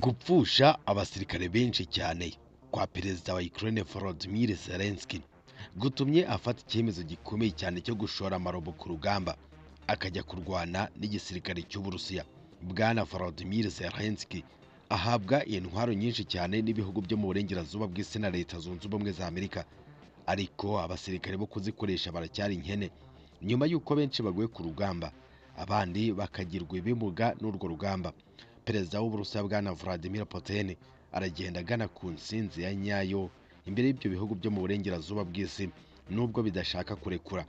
gupfusha abasirikare benshi cyane kwa perezida wa Ukraine Volodymyr Zelensky gutumye afata icyemezo gikomeye cyane cyo gushora amarobo ku rugamba akajya kurwana n'igisirikare cy'Uburusiya bwana Volodymyr Zelensky ahabwa intwaro nyinshi cyane n'ibihugu byo mu burengerazuba bw'isi na leta zunze ubumwe za Amerika ariko abasirikare bo kuzikoresha baracyari inkene nyuma y'uko benshi baguye ku rugamba abandi bakagirwa ibimuga n'urwo rugamba perezida w'uburusiya bwana Vladimir Putin aragenda agana ku nsinzi ya nyayo imbere y'ibyo bihugu byo mu burengerazuba bw'isi nubwo bidashaka kurekura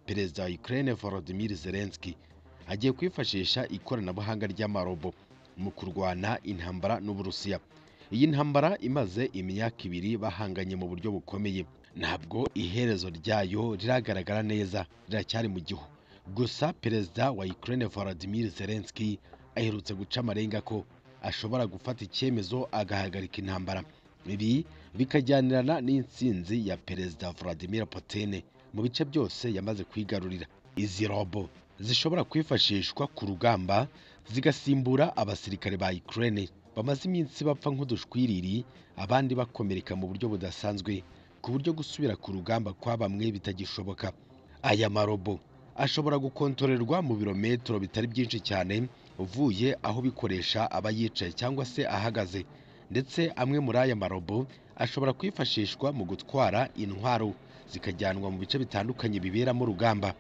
perezida wa Ukraine Volodymyr Zelensky agiye kwifashisha ikoranabuhanga ry'amarobo mu kurwana intambara n'Uburusiya iyi ntambara imaze imyaka ibiri bahanganye mu buryo bukomeye ntabwo iherezo ryayo riragaragara neza riracyari mu gihu gusa perezida wa Ukraine Volodymyr Zelensky aherutse guca amarenga ko ashobora gufata icyemezo agahagarika intambara ibi bikajyanirana n'intsinzi ya perezida Vladimir Putin mu bice byose yamaze kwigarurira izi robo zishobora kwifashishwa ku rugamba zigasimbura abasirikare ba Ukraine bamaze iminsi bapfa nk'udushwiriri abandi bakomereka mu buryo budasanzwe ku buryo gusubira ku rugamba kwa bamwe bitagishoboka aya marobo ashobora gukontorerwa mu birometero bitari byinshi cyane uvuye aho bikoresha aba yicaye cyangwa se ahagaze ndetse amwe muri aya marobo ashobora kwifashishwa mu gutwara intwaro zikajyanwa mu bice bitandukanye biberamo urugamba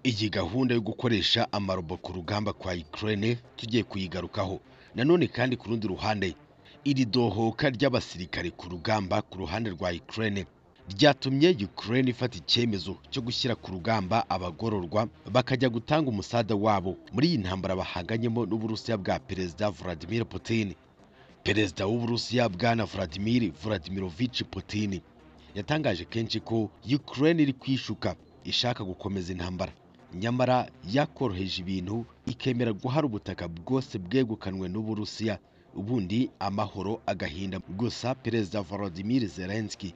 iyi gahunda yo gukoresha amarobo ku rugamba kwa Ukraine tugiye kuyigarukaho nanone kandi ku rundi ruhande iri dohoka ry'abasirikare ku rugamba ku ruhande rwa Ukraine ryatumye Ukraine ifata icyemezo cyo gushyira ku rugamba abagororwa bakajya gutanga umusada wabo muri iyi ntambara bahanganyemo n'Uburusiya bwa Perezida Vladimir Putin Perezida w'Uburusiya bwana Vladimir Vladimirovich Putin yatangaje kenshi ko Ukraine iri kwishuka ishaka gukomeza intambara nyamara yakoroheje ibintu ikemera guhara ubutaka bwose bwegukanwe n'Uburusiya ubundi amahoro agahinda gusa Perezida Volodymyr Zelensky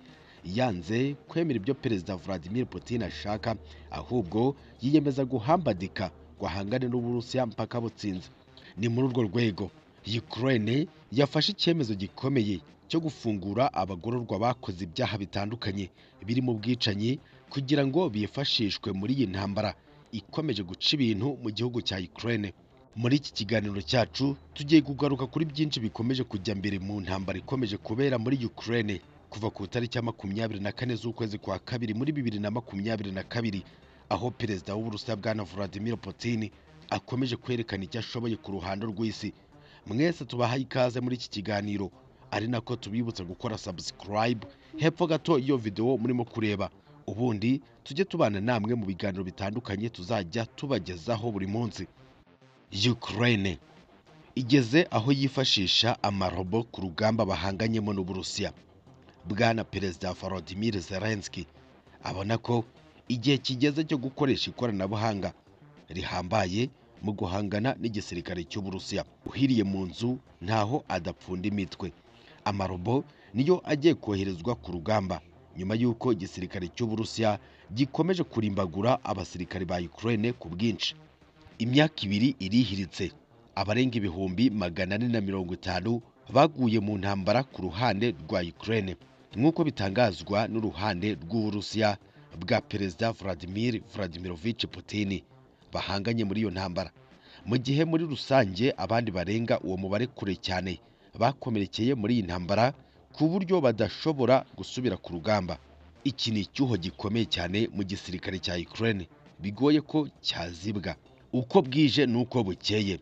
yanze kwemera ibyo Perezida Vladimir Putin ashaka ahubwo yiyemeza guhambadika ngo ahangane n'Uburusiya mpaka butsinze ni muri urwo rwego Ukraine yafashe icyemezo gikomeye cyo gufungura abagororwa bakoze ibyaha bitandukanye birimo ubwicanyi kugira ngo bifashishwe muri iyi ntambara ikomeje guca ibintu mu gihugu cya Ukraine muri iki kiganiro cyacu tugiye kugaruka kuri byinshi bikomeje kujya mbere mu ntambara ikomeje kubera muri Ukraine kuva ku itariki ya makumyabiri na kane z'ukwezi kwa kabiri muri bibiri na makumyabiri na kabiri aho perezida w'uburusiya bwana Vladimir Putin akomeje kwerekana icyo ashoboye ku ruhando rw'isi mwese tubaha ikaze muri iki kiganiro ari nako tubibutsa gukora subscribe hepfo gato iyo video murimo kureba ubundi tujye tubana namwe mu biganiro bitandukanye tuzajya tubagezaho buri munsi Ukraine igeze aho yifashisha amarobo ku rugamba bahanganyemo n'Uburusiya bwana perezida Volodymyr Zelensky abona ko igihe kigeze cyo gukoresha ikoranabuhanga rihambaye mu guhangana n'igisirikare cy'Uburusiya uhiriye mu nzu ntaho adapfunda imitwe amarobo niyo agiye koherezwa ku rugamba nyuma y'uko igisirikare cy'Uburusiya gikomeje kurimbagura abasirikare ba Ukraine ku bwinshi imyaka ibiri irihiritse abarenga ibihumbi magana ane na mirongo itanu baguye mu ntambara ku ruhande rwa Ukraine nk'uko bitangazwa n'uruhande rw'Uburusiya bwa Perezida Vladimir Vladimirovich Putin bahanganye muri iyo ntambara mu gihe muri rusange abandi barenga uwo mubare kure cyane bakomerekeye muri iyi ntambara ku buryo badashobora gusubira ku rugamba iki ni icyuho gikomeye cyane mu gisirikare cya Ukraine bigoye ko cyazibwa uko bwije n'uko bukeye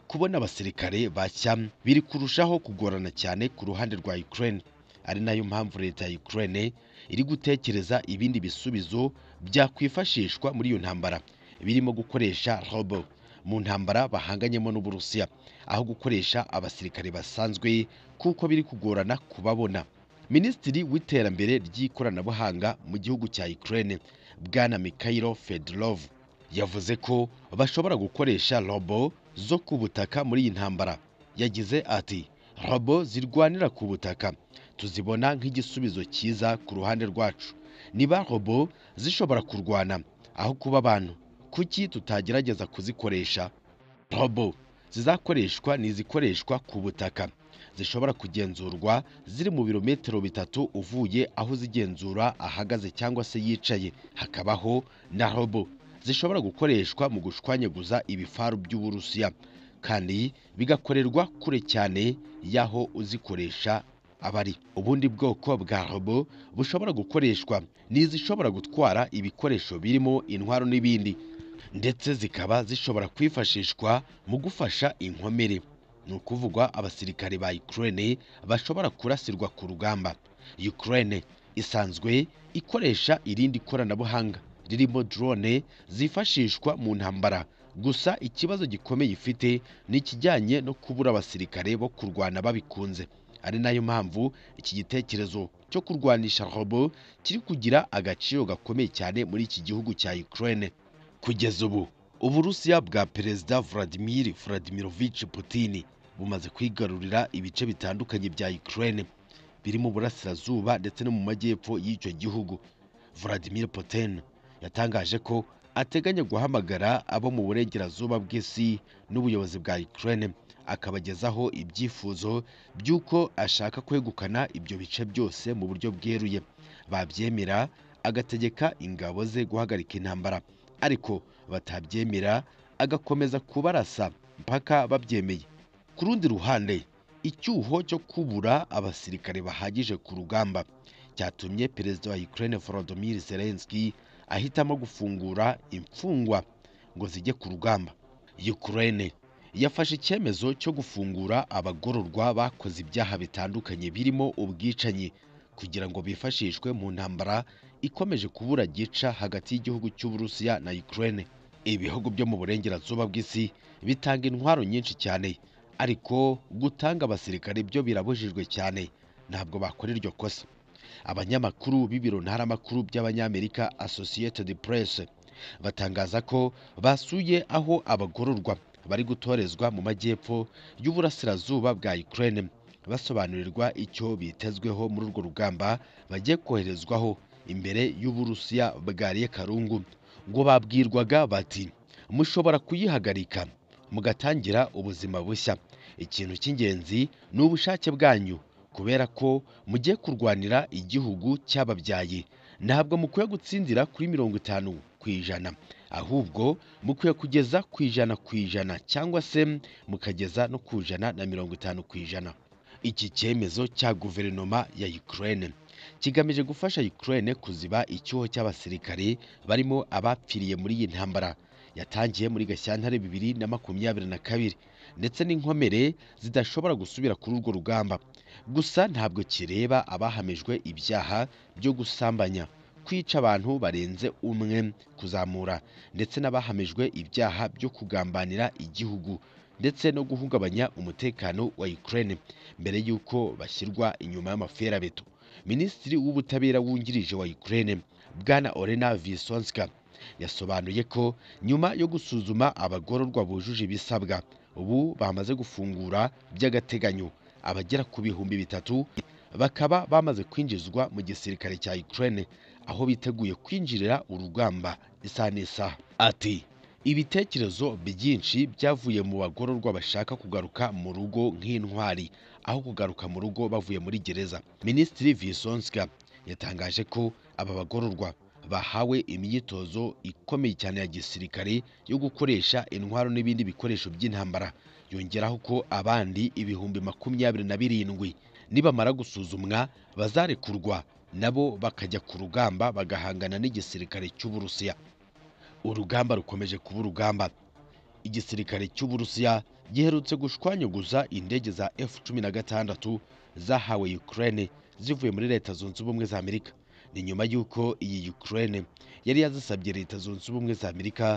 kubona abasirikare bashya biri kurushaho kugorana cyane ku ruhande rwa Ukraine ari nayo mpamvu leta ya Ukraine iri gutekereza ibindi bisubizo byakwifashishwa muri iyo ntambara birimo gukoresha robo mu ntambara bahanganyemo n'Uburusiya aho gukoresha abasirikare basanzwe kuko biri kugorana kubabona Minisitiri w'iterambere ry'ikoranabuhanga mu gihugu cya Ukraine bwana Mikhailo Fedorov yavuze ko bashobora gukoresha robo zo ku butaka muri iyi ntambara yagize ati robo zirwanira ku butaka tuzibona nk'igisubizo cyiza ku ruhande rwacu niba robo zishobora kurwana aho kuba abantu kuki tutagerageza kuzikoresha robo zizakoreshwa ni izikoreshwa ku butaka zishobora kugenzurwa ziri mu birometero bitatu uvuye aho zigenzura ahagaze cyangwa se yicaye hakabaho na robo zishobora gukoreshwa mu gushwanyaguza ibifaru by'uburusiya kandi bigakorerwa kure cyane y'aho uzikoresha abari ubundi bwoko bwa robo bushobora gukoreshwa ni izishobora gutwara ibikoresho birimo intwaro n'ibindi ndetse zikaba zishobora kwifashishwa mu gufasha inkomere ni ukuvugwa abasirikare ba Ukraine bashobora kurasirwa ku rugamba Ukraine isanzwe ikoresha irindi koranabuhanga ririmo drone zifashishwa mu ntambara gusa ikibazo gikomeye ifite ni ikijyanye no kubura abasirikare bo kurwana babikunze ari nayo mpamvu iki gitekerezo cyo kurwanisha robo kiri kugira agaciro gakomeye cyane muri iki gihugu cya Ukraine kugeza ubu uburusiya bwa perezida Vladimir Vladimirovich Putin bumaze kwigarurira ibice bitandukanye bya Ukraine biri mu burasirazuba ndetse no mu majyepfo y'icyo gihugu Vladimir Putin yatangaje ko ateganya guhamagara abo mu burengerazuba bw'isi n'ubuyobozi bwa Ukraine akabagezaho ibyifuzo by'uko ashaka kwegukana ibyo bice byose mu buryo bweruye babyemera agategeka ingabo ze guhagarika intambara ariko batabyemera agakomeza kubarasa mpaka babyemeye ku rundi ruhande icyuho cyo kubura abasirikare bahagije ku rugamba cyatumye perezida wa Ukraine Volodymyr Zelensky ahitamo gufungura imfungwa ngo zijye ku rugamba Ukraine yafashe icyemezo cyo gufungura abagororwa bakoze ibyaha bitandukanye birimo ubwicanyi kugira ngo bifashishwe mu ntambara ikomeje kubura gica hagati y'igihugu cy'Uburusiya na Ukraine ibihugu byo mu burengerazuba bw'isi bitanga intwaro nyinshi cyane ariko gutanga abasirikare byo birabujijwe cyane ntabwo bakora iryo kosa abanyamakuru b'ibiro ntaramakuru by'abanyamerika Associated Press batangaza ko basuye aho abagororwa bari gutorezwa mu majyepfo y'uburasirazuba bwa Ukraine basobanurirwa icyo bitezweho muri urwo rugamba bagiye koherezwaho imbere y'uburusiya bwariye karungu ngo babwirwaga bati mushobora kuyihagarika mugatangira ubuzima bushya ikintu cy'ingenzi ni ubushake bwanyu kubera ko mugiye kurwanira igihugu cyababyaye ntabwo mukwiye gutsindira kuri mirongo itanu ku ijana ahubwo mukwiye kugeza ku ijana ku ijana cyangwa se mukageza no ku ijana na mirongo itanu ku ijana iki cyemezo cya guverinoma ya Ukraine kigamije gufasha Ukraine kuziba icyuho cy'abasirikare barimo abapfiriye muri iyi ntambara yatangiye muri Gashyantare bibiri na makumyabiri na kabiri ndetse n'inkomere zidashobora gusubira kuri urwo rugamba gusa ntabwo kireba abahamijwe ibyaha byo gusambanya kwica abantu barenze umwe kuzamura ndetse n'abahamijwe ibyaha byo kugambanira igihugu ndetse no guhungabanya umutekano wa Ukraine mbere y'uko bashyirwa inyuma y'amaferabeto minisitiri w'ubutabera wungirije wa Ukraine bwana Olena Visonska yasobanuye ko nyuma yo gusuzuma abagororwa bujuje ibisabwa ubu bamaze gufungura by'agateganyo abagera ku bihumbi bitatu bakaba bamaze kwinjizwa mu gisirikare cya Ukraine aho biteguye kwinjirira urugamba isaha n'isaha ati ibitekerezo byinshi byavuye mu bagororwa bashaka kugaruka mu rugo nk'intwari aho kugaruka mu rugo bavuye muri gereza minisitiri visonska yatangaje ko aba bagororwa bahawe imyitozo ikomeye cyane ya gisirikare yo gukoresha intwaro n'ibindi bikoresho by'intambara yongeraho ko abandi ibihumbi makumyabiri na birindwi nibamara gusuzumwa bazarekurwa nabo bakajya ku rugamba bagahangana n'igisirikare cy'uburusiya urugamba rukomeje kuba urugamba igisirikare cy'uburusiya giherutse gushwanyaguza indege za F-16 zahawe Ukraine zivuye muri leta zunze ubumwe za Amerika ni nyuma y'uko iyi Ukraine yari yazisabye leta zunze ubumwe za Amerika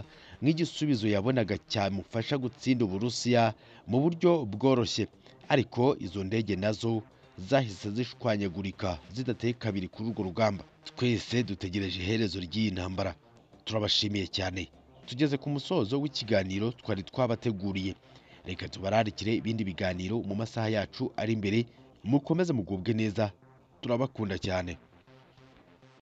nk'igisubizo yabonaga cyamufasha gutsinda uburusiya mu buryo bworoshye ariko izo ndege nazo zahise zishwanyagurika zidateye kabiri kuri urwo rugamba twese dutegereje iherezo ry'iyi ntambara turabashimiye cyane tugeze ku musozo w'ikiganiro twari twabateguriye reka tubararikire ibindi biganiro mu masaha yacu ari imbere mukomeze mugubwe neza turabakunda cyane